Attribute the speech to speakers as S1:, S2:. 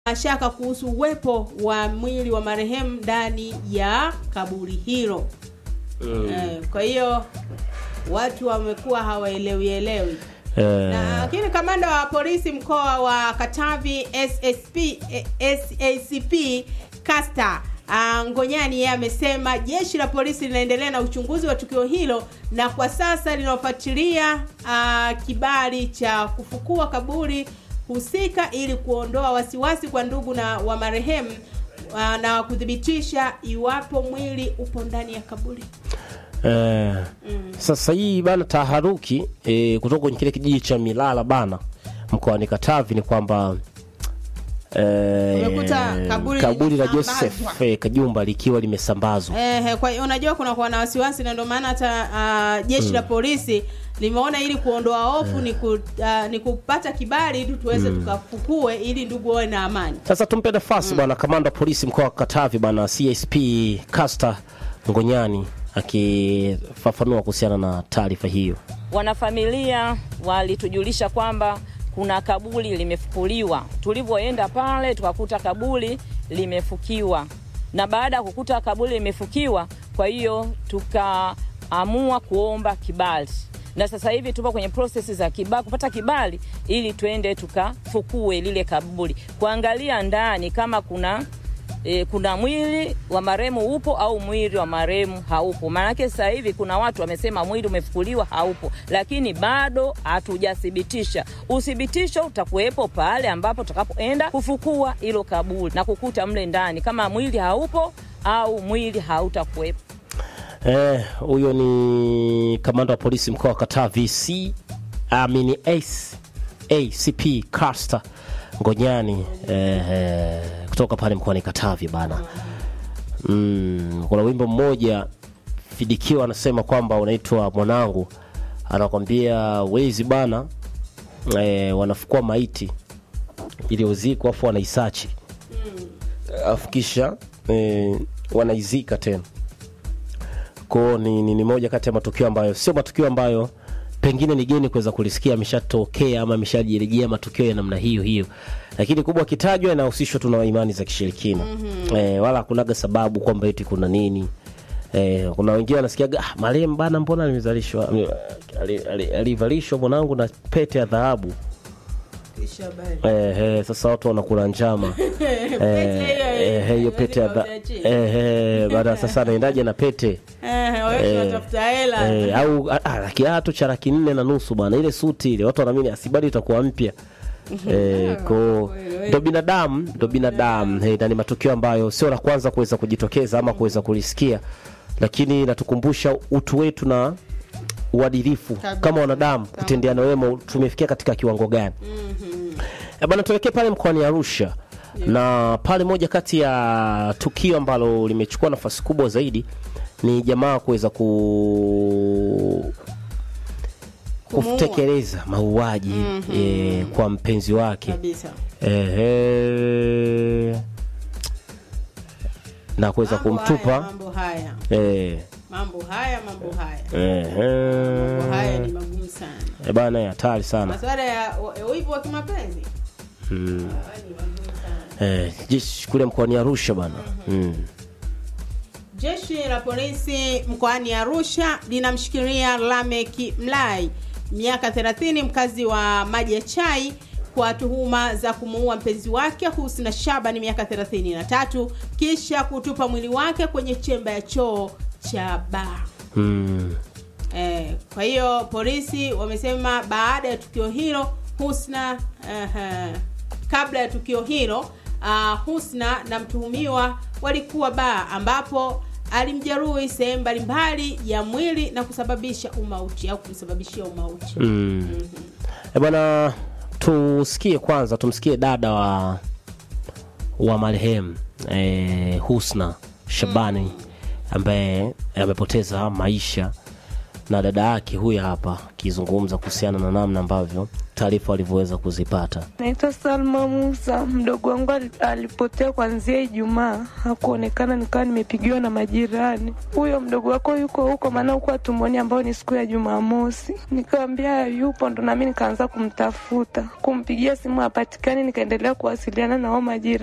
S1: shaka kuhusu uwepo wa mwili wa marehemu ndani ya kaburi hilo. Eh, kwa hiyo watu wamekuwa hawaelewi elewi. Na lakini kamanda wa polisi mkoa wa Katavi SSP eh, SACP Kasta ah, Ngonyani yeye amesema jeshi la polisi linaendelea na uchunguzi wa tukio hilo na kwa sasa linafuatilia ah, kibali cha kufukua kaburi husika ili kuondoa wasiwasi kwa ndugu na wa marehemu ah, na kuthibitisha iwapo mwili upo ndani ya kaburi.
S2: Eh, Sasa hii bana taharuki eh, kutoka kwenye kile kijiji cha Milala bana mkoani Katavi ni kwamba eh,
S1: Umekuta kaburi
S2: kaburi la
S1: limesambazwa.
S2: Joseph eh, Kajumba likiwa limesambazwa.
S1: Eh, kwa hiyo unajua kuna kuwa na wasiwasi na ndio maana hata ah, jeshi la polisi limeona ili kuondoa hofu ni, ku, ah, ni kupata kibali ili tuweze tukafukue ili ndugu wawe na amani.
S2: Sasa tumpe nafasi bwana kamanda wa polisi mkoa wa Katavi bwana CSP Kasta Ngonyani akifafanua kuhusiana na taarifa hiyo.
S3: Wanafamilia walitujulisha kwamba kuna kaburi limefukuliwa. Tulivyoenda pale tukakuta kaburi limefukiwa, na baada ya kukuta kaburi limefukiwa, kwa hiyo tukaamua kuomba kibali, na sasa hivi tupo kwenye prosesi za kibali, kupata kibali ili twende tukafukue lile kaburi, kuangalia ndani kama kuna e, kuna mwili wa marehemu upo au mwili wa marehemu haupo. Maanake sasa hivi kuna watu wamesema mwili umefukuliwa haupo, lakini bado hatujathibitisha. Uthibitisho utakuwepo pale ambapo tutakapoenda kufukua hilo kaburi na kukuta mle ndani kama mwili haupo au mwili hautakuwepo.
S2: Eh, huyo ni kamanda wa polisi mkoa wa Katavi C amini Ace ACP Kasta Ngonyani eh, eh, kutoka pale mkoani Katavi bana. Mm, kuna wimbo mmoja Fidikiwa anasema kwamba unaitwa mwanangu, anakwambia wezi bana eh, wanafukua maiti ili uzikwe afu wanaisachi afu kisha eh, wanaizika tena kwao ni, ni, ni moja kati ya matukio ambayo sio matukio ambayo pengine ni geni kuweza kulisikia ameshatokea ama ameshajirejea matukio ya namna hiyo hiyo lakini kubwa kitajwa inahusishwa tu na imani za kishirikina mm-hmm. eh, wala hakunaga sababu kwamba eti kuna nini eh, kuna wengine wanasikiaga ah, marehemu bana mbona alimezalishwa ali- ali- alivalishwa mwanangu na pete ya dhahabu eh, eh, sasa watu wanakula njama eh, eh, hiyo pete ya dha- eh, eh, baada sasa anaendaje na pete
S1: Eh, wewe unatafuta hela.
S2: Eh, au ah, ah, kiatu cha laki nne na nusu bwana, ile suti ile watu wanaamini asibali itakuwa mpya eh, ko ndo binadamu ndo binadamu eh, na ni matukio ambayo sio la kwanza kuweza kujitokeza ama kuweza kulisikia, lakini natukumbusha utu wetu na uadilifu kama wanadamu, kutendeana wema tumefikia katika kiwango gani? Eh, bwana tuelekee pale mkoani Arusha na pale moja kati ya tukio ambalo limechukua nafasi kubwa zaidi ni jamaa kuweza ku
S1: Kumuua.
S2: kutekeleza mauaji eh, kwa mpenzi wake
S1: Kabisa.
S2: Ehe. na kuweza
S1: Mambo haya,
S2: kumtupa
S1: mambo haya.
S2: eh,
S1: Mambo haya, mambo haya.
S2: ehe.
S1: Mambo haya ni magumu sana.
S2: Eh, bana ya hatari sana
S1: Masuala ya u- wivu wa kimapenzi. Ah, ni magumu sana.
S2: eh, jeshi kule mkoani Arusha bana mm.
S1: Jeshi la polisi mkoani Arusha linamshikilia Lameki Mlai miaka 30 mkazi wa Maji ya Chai kwa tuhuma za kumuua mpenzi wake Husna Shabani miaka 33 kisha kutupa mwili wake kwenye chemba ya choo cha baa.
S2: Mm.
S1: Eh, kwa hiyo polisi wamesema baada ya tukio hilo Husna uh, kabla ya tukio hilo uh, Husna na mtuhumiwa walikuwa baa ambapo alimjeruhi sehemu mbalimbali ya mwili na kusababisha umauti au kumsababishia umauti.
S2: Mm. Eh, bwana tusikie kwanza tumsikie dada wa wa marehemu eh, Husna Shabani ambaye amepoteza maisha na dada yake huyu hapa akizungumza kuhusiana na namna ambavyo taarifa walivyoweza kuzipata.
S4: Naitwa Salma Musa. Mdogo wangu alipotea kuanzia Ijumaa, hakuonekana, nikawa nimepigiwa na majirani, huyo mdogo wako yuko huko, maana huko hatumwoni, ambao ni siku ya Jumamosi. Nikawambia yupo, ndo nami nikaanza kumtafuta, kumpigia simu hapatikani, nikaendelea kuwasiliana na wao majirani.